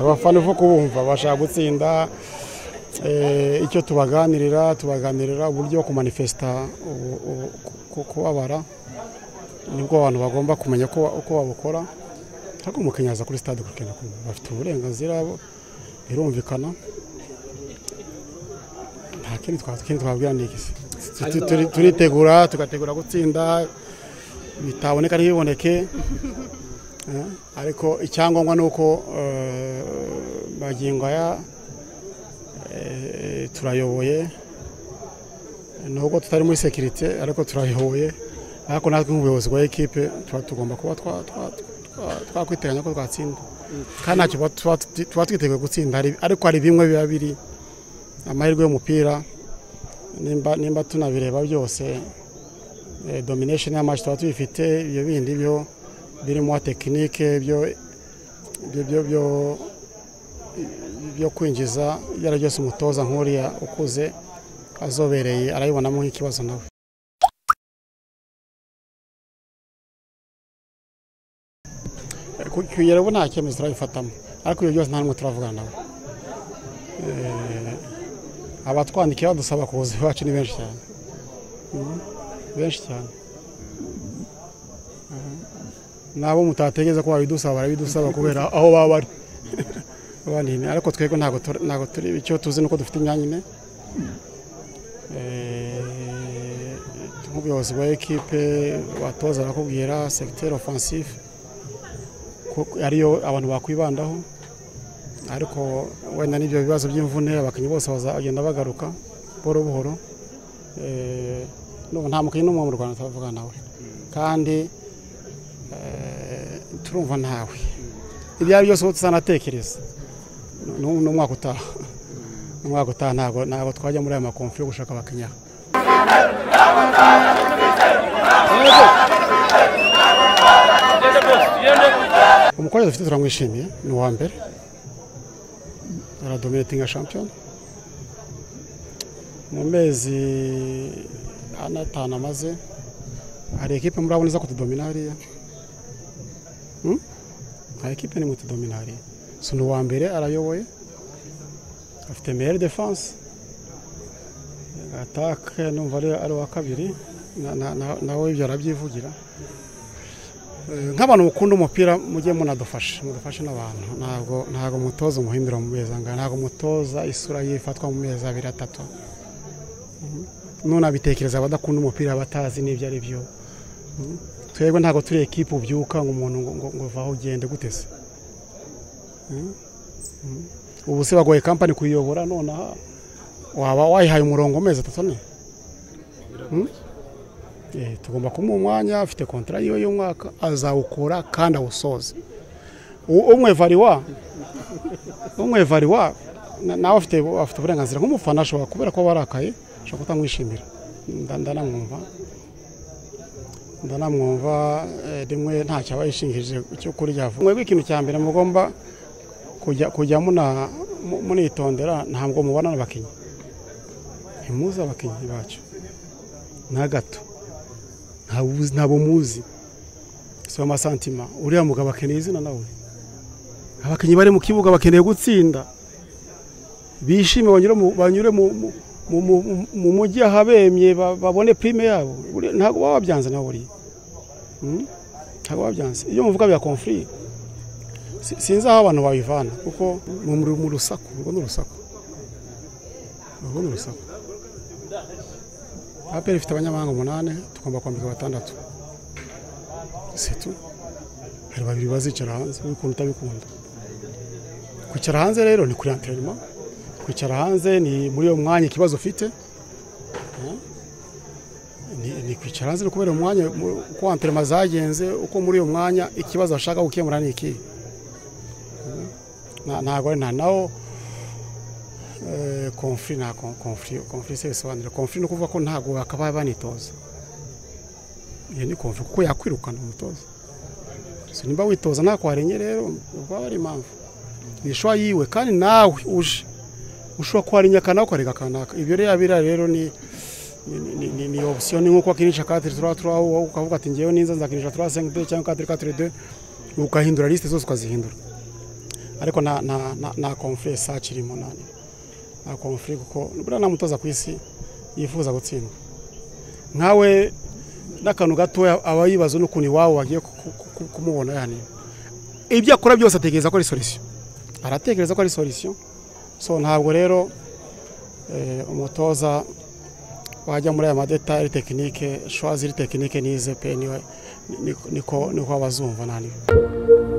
abafana uva kubumva bashaka gutsinda icyo tubaganirira tubaganirira uburyo kumanifesita kubabara nibwo abantu bagomba kumenya uko babukora ariko umukinnyi aza kuri sitade kugenda bafite uburenganzira birumvikana nta kindi twabwira ni iki turitegura tugategura gutsinda bitaboneka ntibiboneke ariko icyangombwa ni uko magingo aya turayoboye nubwo tutari muri sekirite ariko turayoboye ariko natwe nk'ubuyobozi bwa ekipe tuba tugomba kuba twakwiteganya ko twatsinda kandi ntacyo tuba twiteguye gutsinda ariko hari bimwe biba biri amahirwe y'umupira nimba tunabireba byose domination y'amazi tuba tubifite ibyo bindi byo birimo tekinike byo kwinjiza ibyo ari byose umutoza nk'uriya ukuze azobereye arabibonamo nk'ikibazo nawe kugera ubu nta cyemezo turabifatamo ariko ibyo byose nta n'umwe turavugana nawe abatwandikiye badusaba ku buzima bacu ni benshi cyane benshi cyane nabo mutategeza ko babidusaba barabidusaba kubera aho baba bari banini ariko twebwe ntabwo turi icyo tuzi ni uko dufite imyanya ine nk'ubuyobozi bwa ekipe batoza barakubwira segiteri ofansive ariyo abantu bakwibandaho ariko wenda n'ibyo bibazo by'imvune abakinnyi bose bazagenda bagaruka buhoro buhoro nta mukinnyi n'umwe mu rwanda utavuga nawe kandi turumva ntawe ibyo ari byose tuzanatekereza n'umwaka utaha umwaka utaha ntabwo twajya muri aya makomfi yo gushaka abakinnyi umukobwa dufite turamwishimiye ni uwa mbere aradominetinga shampiyona mu mezi ane atanu amaze hari ekipe murabona iza kutudomina hariya hari ekipe nimwe itudomina hariya si ni uwa mbere arayoboye afite meyeri defanse atake numva ari uwa kabiri nawe ibyo arabyivugira nk'abantu mukunda umupira mujye munadufashe mudufashe n'abantu ntabwo ntabwo mutoza umuhimbira mu mezi angana ntabwo mutoza isura ye ifatwa mu mezi abiri atatu none abitekereza abadakunda umupira batazi n'ibyo ari byo twebwe ntabwo turi ekipa ubyuka ngo umuntu ngo vaho ugende guteze ubu se bagoye kampani kuyiyobora nonaha waba wayihaye umurongo mezi atatu ne tugomba kumuha umwanya afite kontara yiwe y'umwaka azawukora kandi awusoze umwe variwa umwe variwa nawe afite uburenganzira nk'umufana ashobora kubera ko warakaye ashobora kutamwishimira ndanamwumva ndanamwumva rimwe ntacyo aba yishingirije cyo kurya mwebwe ikintu cya mbere mugomba kujya munitondera ntabwo mubona abakinnyi ntimuze abakinnyi bacyo na gato ntabwo muzi si amasantima uriya mugabo akeneye izina nawe abakinnyi bari mu kibuga bakeneye gutsinda bishime banyure mu mujyi ahabemye babone pirime yabo ntabwo baba babyanze nawe uriya ntabwo babyanze iyo muvuga bya konfuri sinzi aho abantu babivana kuko mu rusaku urwo ni urusaku urwo ni urusaku aperi ifite abanyamahanga umunani tugomba kwambika batandatu setu hari babiri bazicara hanze ubikunda utabikunda kwicara hanze rero ni kuri anterinoma kwicara hanze ni muri uwo mwanya ikibazo ufite ni kwicara hanze ni kubera umwanya uko anterinoma zagenze uko muri uwo mwanya ikibazo bashaka gukemura ni iki ntabwo ari nta nawo konfuri nta konfuri konfuri se bisobanura konfuri ni ukuvuga ko ntabwo bakabaye banitoza iyo ni konfuri kuko yakwirukana umutoza nimba witoza nta kwarenye rero baba ari impamvu ni ishwa yiwe kandi nawe uje ushobora kwarenya akanaka ukareka akanaka ibyo rero biriya rero ni ni opsiyo ni nk'uko wakinisha katiri tura tura ukavuga ati ngewe ninza nzakinisha tura senke de cyangwa katiri katiri de ugahindura lisite zose ukazihindura ariko nta nta nta nta confure saci irimo nta nta confure kuko buriya nta mutoza ku isi yifuza gutsindwa nkawe n'akantu gatoya aba yibaza n'ukuntu iwawe wagiye ku- ku- ku- kumubona yani ibyo akora byose atekereza ko ari solisiyo aratekereza ko ari solisiyo so ntabwo rero eh, umutoza wajya muri aya madetari tekinike shwa ziri tekinike nize pe niwe- ni- niko niko abazumva nta